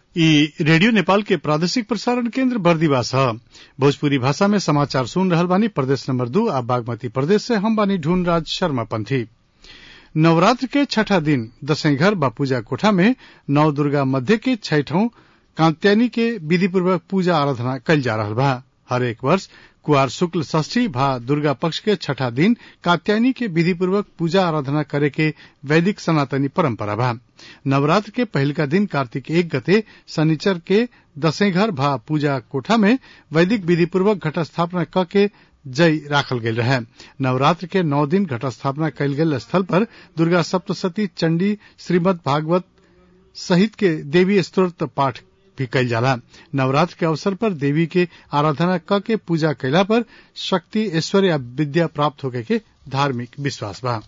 ई रेडियो नेपाल के प्रादेशिक प्रसारण केन्द्र बर्दिवास ह भोजपुरी भाषा में समाचार सुन रहल बानी प्रदेश नंबर दू आ बागमती प्रदेश से हम बानी ढूंढ राज शर्मा पंथी नवरात्र के छठा दिन दशैंघर बा पूजा कोठा में नव दुर्गा मध्य के छठों कात्यायनी के विधि पूर्वक पूजा आराधना कइल जा रहल बा हरेक वर्ष कुआर शुक्ल षष्ठी भा दुर्गा पक्ष के छठा दिन कात्यायनी के विधि पूर्वक पूजा आराधना करे के वैदिक सनातनी परंपरा बा नवरात्र के पहिलका दिन कार्तिक एक गते शनिचर के दशैंघर भा पूजा कोठा में वैदिक विधि पूर्वक घट स्थापना क के जय राखल गेल रहे नवरात्र के नौ दिन घट स्थापना कयल गेल स्थल पर दुर्गा सप्तशती चंडी श्रीमद भागवत सहित के देवी स्त्रोत्र पाठ भी कइल जाला नवरात्र के अवसर पर देवी के आराधना क के पूजा कैला पर शक्ति ऐश्वर्य विद्या प्राप्त होके के धार्मिक विश्वास बा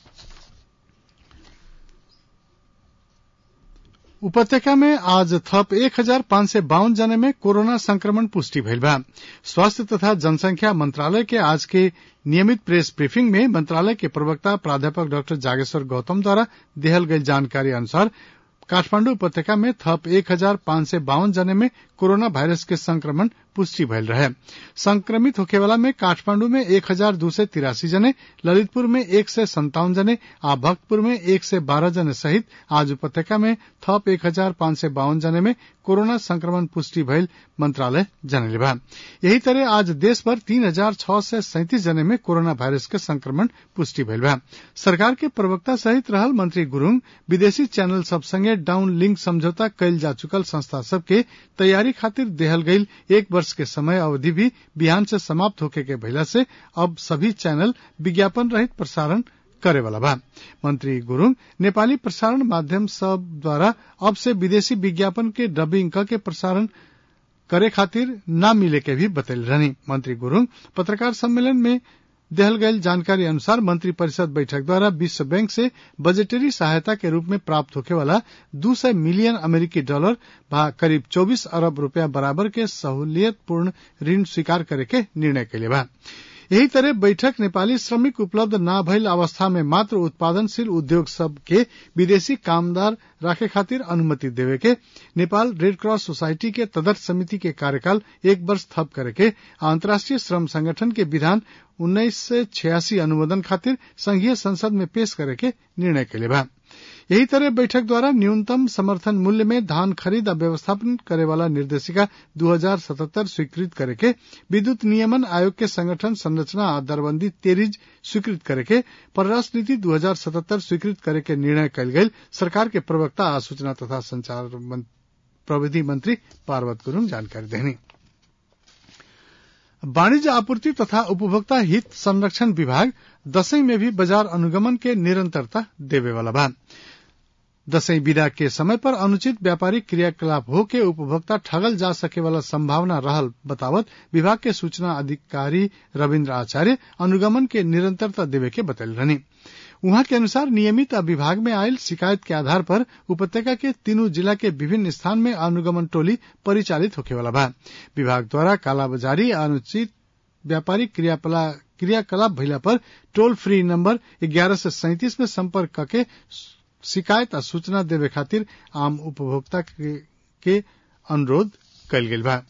उपत्यका में आज थप एक हजार पांच सय बावन जने में कोरोना संक्रमण पुष्टि भइल बा स्वास्थ्य तथा जनसंख्या मंत्रालय के आज के नियमित प्रेस ब्रीफिंग में मंत्रालय के प्रवक्ता प्राध्यापक डाक्टर जागेश्वर गौतम द्वारा देहल गई जानकारी अनुसार काठमांडू उपत्यका में थप एक हजार पांच सय बावन जने में कोरोना वायरस के संक्रमण पुष्टि भइल रहे संक्रमित होखेवाला में काठमांडू में एक हजार दो सय तिरासी जने ललितपुर में एक सय संतावन जने आ भक्तपुर में एक सय बारह जने सहित आज उपत्यका में थप एक हजार पांच सय बावन जने में कोरोना संक्रमण पुष्टि भइल मंत्रालय जनले बा यही तरह आज देश भर तीन हजार छह सय सैंतीस जने में कोरोना वायरस के संक्रमण पुष्टि भइल बा सरकार के प्रवक्ता सहित रहल मंत्री गुरूङ विदेशी चैनल सब संगे डाउन लिंक समझौता कयल जा चुकल संस्था सबके तैयारी खातिर देहल गईल एक वर्ष के समय अवधि भी बिहान से समाप्त होके के भइला से अब सभी चैनल विज्ञापन रहित प्रसारण करे वाला बा मंत्री गुरूङ नेपाली प्रसारण माध्यम सब द्वारा अब से विदेशी विज्ञापन के डबिंग क के प्रसारण करे खातिर न मिले के भी बतैल रहनी मंत्री गुरूङ पत्रकार सम्मेलन में देहल गयल जानकारी अनुसार मंत्री परिषद बैठक द्वारा विश्व बैंक से बजटरी सहायता के रूप में प्राप्त होखे वाला दू सय मिलियन अमेरिकी डॉलर भा करीब 24 अरब रुपया बराबर के सहूलियतपूर्ण ऋण स्वीकार करे के निर्णय कैले बा यही तरह बैठक नेपाली श्रमिक उपलब्ध न भइल अवस्था में मात्र उत्पादनशील उद्योग सब के विदेशी कामदार राखे खातिर अनुमति देवे के नेपाल रेड क्रॉस सोसाइटी के तदर्थ समिति के कार्यकाल एक वर्ष थप करे के अंतर्राष्ट्रीय श्रम संगठन के विधान उन्नीस सय छियासी अनुमोदन खातिर संघीय संसद में पेश करे के निर्णय कैले बा यही तरह बैठक द्वारा न्यूनतम समर्थन मूल्य में धान खरीद आ व्यवस्थापन करे वाला निर्देशिका 2077 स्वीकृत करे के विद्युत नियमन आयोग के संगठन संरचना आ दरबंदी तेरिज स्वीकृत करे के परराष्ट्र नीति 2077 स्वीकृत करे के निर्णय कयल गेल सरकार के प्रवक्ता आ सूचना तथा संचार प्रविधि मंत्री पार्वत गुरूङ जानकारी देनी वाणिज्य आपूर्ति तथा उपभोक्ता हित संरक्षण विभाग दशैं में भी बाजार अनुगमन के निरंतरता देवे वाला बा दशैं विदा के समय पर अनुचित व्यापारिक क्रियाकलाप हो के उपभोक्ता ठगल जा सके वाला संभावना रहल बतावत विभाग के सूचना अधिकारी रविन्द्र आचार्य अनुगमन के निरंतरता देवे के बतल रहनी उहाँ के अनुसार नियमित विभाग में आयल शिकायत के आधार पर उपत्यका के तीनों जिला के विभिन्न स्थान में अनुगमन टोली परिचालित होखे वाला बा विभाग द्वारा कालाबाजारी अनुचित व्यापारिक क्रियाकलाप भइला पर टोल फ्री नंबर ग्यारह से सैंतीस में संपर्क करके शिकायत आ सूचना देवे खातिर आम उपभोक्ता के, के अनुरोध कयल गेल बा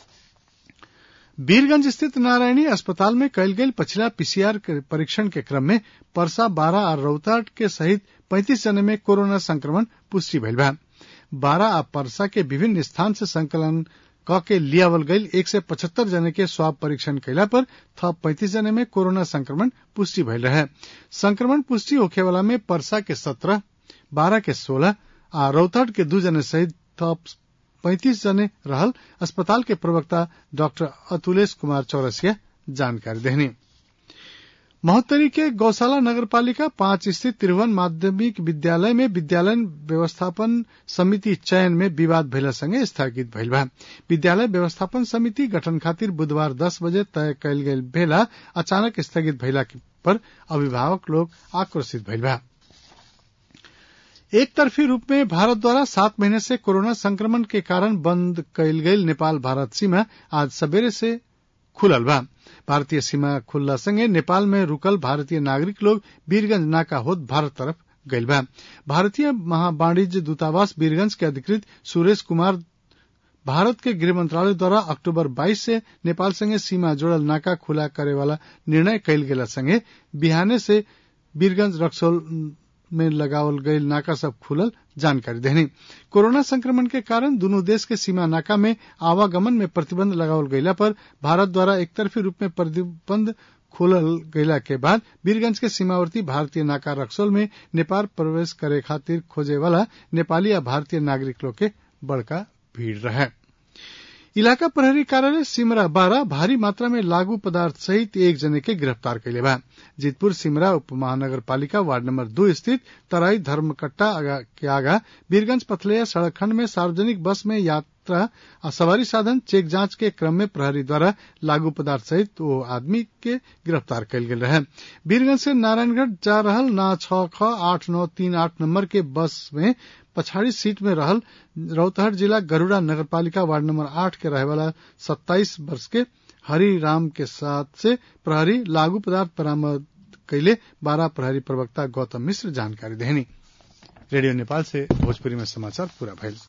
वीरगंज स्थित नारायणी अस्पताल में कयल गेल पछिला पीसीआर परीक्षण के क्रम में परसा बारह आ रौताट के सहित पैंतीस जने में कोरोना संक्रमण पुष्टि भइल बा बारह आ परसा के विभिन्न स्थान से संकलन क के लियावल गईल एक सय पचहत्तर जने के स्वाब परीक्षण कैला पर थप पैंतीस जने में कोरोना संक्रमण पुष्टि भइल रहे संक्रमण पुष्टि होखे वाला में परसा के सत्रह बारह के सोलह आ रौताट के दू जने सहित थप पैंतीस जने रहल अस्पताल के प्रवक्ता डॉक्टर अतुलेश कुमार चौरसिया जानकारी देहनी महोत्तरी के गौशाला नगरपालिका पांच स्थित त्रिभुवन माध्यमिक विद्यालय में विद्यालय व्यवस्थापन समिति चयन में विवाद भइला संगे स्थगित भइल बा विद्यालय व्यवस्थापन समिति गठन खातिर बुधवार दस बजे तय कयल गेल भेला अचानक स्थगित भइला पर अभिभावक लोग आक्रोशित भइल बा एक तरफी रूप में भारत द्वारा सात महीने से कोरोना संक्रमण के कारण बंद कयल गेल नेपाल भारत सीमा आज सवेरे से खुलल बा भारतीय सीमा खुलला संगे नेपाल में रुकल भारतीय नागरिक लोग वीरगंज नाका होत भारत तरफ गईल बा भारतीय महावाणिज्य दूतावास वीरगंज के अधिकृत सुरेश कुमार भारत के गृह मंत्रालय द्वारा अक्टूबर 22 से नेपाल संगे सीमा जोड़ल नाका खुला करे वाला निर्णय कयल गेला संगे बिहाने से वीरगंज रक्सौल में लगावल गयल नाका सब खुलल जानकारी देनी कोरोना संक्रमण के कारण दोनों देश के सीमा नाका में आवागमन में प्रतिबंध लगावल गयला पर भारत द्वारा एकतरफी रूप में प्रतिबंध खोलल गयला के बाद वीरगंज के सीमावर्ती भारतीय नाका रक्सौल में नेपाल प्रवेश करे खातिर खोजे वाला नेपाली या भारतीय नागरिक लोग के बड़का भीड़ रहे इलाका प्रहरी कार्यालय सिमरा बारह भारी मात्रा में लागू पदार्थ सहित एक जने के गिरफ्तार कैले बा जीतपुर सिमरा उप महानगर पालिका वार्ड नंबर दो स्थित तराई धर्मकट्टा के आगा वीरगंज पथलैया सड़क खंड में सार्वजनिक बस में यात्रा आ सवारी साधन चेक जांच के क्रम में प्रहरी द्वारा लागू पदार्थ सहित वो आदमी के गिरफ्तार कयल गेल रहे वीरगंज से नारायणगढ़ जा रहल ना छ ख आठ नौ तीन आठ नंबर के बस में पछाड़ी सीट में रहल रौतहट जिला गरुड़ा नगर पालिका वार्ड नंबर आठ के रहे वाला सत्ताईस वर्ष के हरि राम के साथ से प्रहरी लागू पदार्थ बरामद कैले बारह प्रहरी प्रवक्ता गौतम मिश्र जानकारी देनी रेडियो नेपाल से भोजपुरी में समाचार पूरा भइल